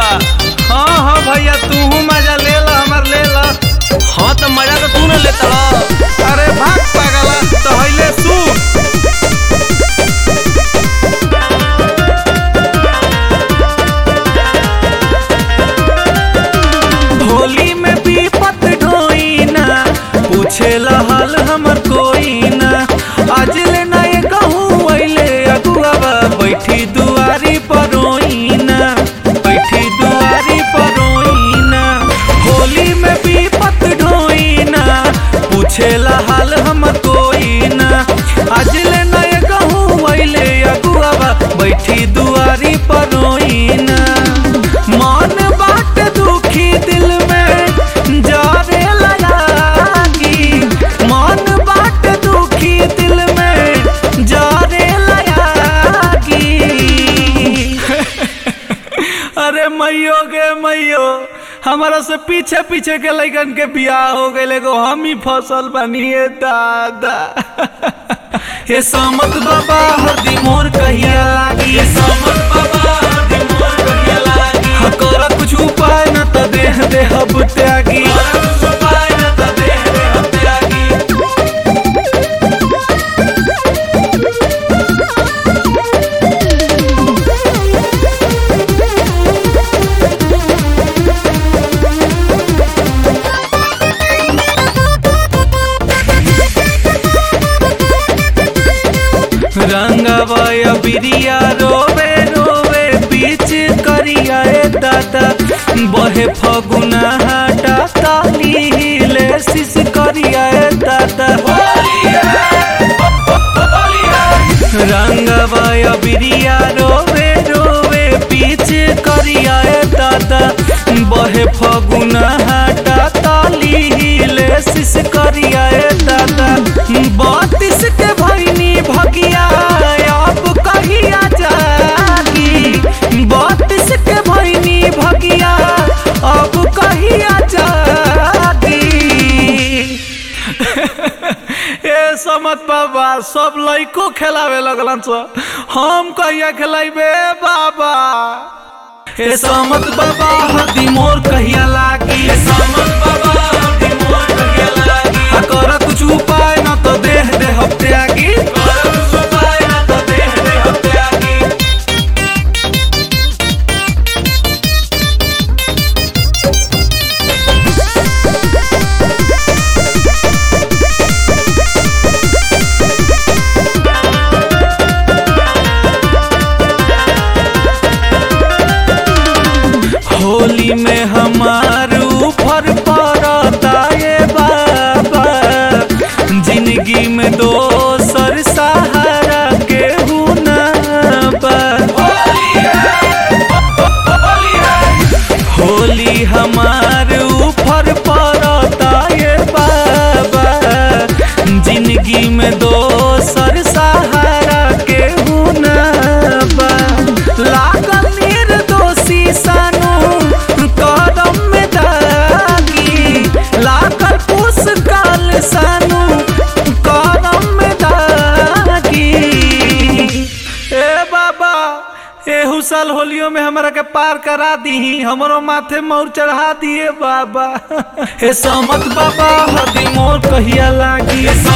हाँ हाँ भैया तू मजा ले ला हमार ले ला हाँ तो मजा तो तू न लेता अरे भाग पागला तो हइले सु होली में विपत ढोई ना पूछे हाल हमर कोई ना आज ले ना ये कहूँ अइले अगुआ बैठी दुआरी पर रोई ना बैठी दुआरी पर रोई ना होली में विपत ढोई ना पूछे हाल हमर कोई ना आज ले ना ये कहूँ अइले अगुआ बैठी दुआरी पर रोई ना मन बाट दुखी दिल में जारे लगी मन बाट दुखी दिल में जारे लगी अरे मैयो गे मैयो हमारा से पीछे पीछे के लैकन के बियाह हो गए एगो हम ही फसल बनिए दादा हे समत बाबा हरदी मोर कहिया लागी हे समत बाबा हरदी मोर कहिया लागी हाँ कर कुछ उपाय न त देह देह अब त्यागी कर कुछ उपाय न त देह देह अब त्यागी रंगवय बिरिया रोवे रोवे बीच करिया ए दादा बहे फगुना हाटा ताली हिले शिश करिया ए दादा रंगवय बिरिया रोवे रोवे बीच करिया ए दादा बहे फगुना हाटा ताली हिले शिश करिया ए दादा बत्तीस के भैनी भगिया अब कहिया जागी बत्तीस के भैनी भगिया अब कहिया जागी ए समत बाबा सब लइको खेलावे लगलन स हम कहिया खेलाइबे बाबा ए समत बाबा हदी मोर कहिया लागी ए समत बाबा हदी मोर कहिया लागी आ कर कुछ उपाय न तो देह देह त्यागी कर कुछ उपाय न तो देह देह त्यागी होली में हमार ऊपर पड़ता ये बाबा जिंदगी में दोसर सहारा के ना बा होली हमार ऊपर पड़ता ये बाबा जिंदगी में दोसर सहारा के ना बा लागल निर्दोषी सानू कदम में दागी लागल पुष्काल सानू कदम में दागी ए बाबा एहू साल होलियो में हमरा के पार करा दी हमरो माथे मोर चढ़ा दिए बाबा हे समत बाबा हदी मोर कहिया लागी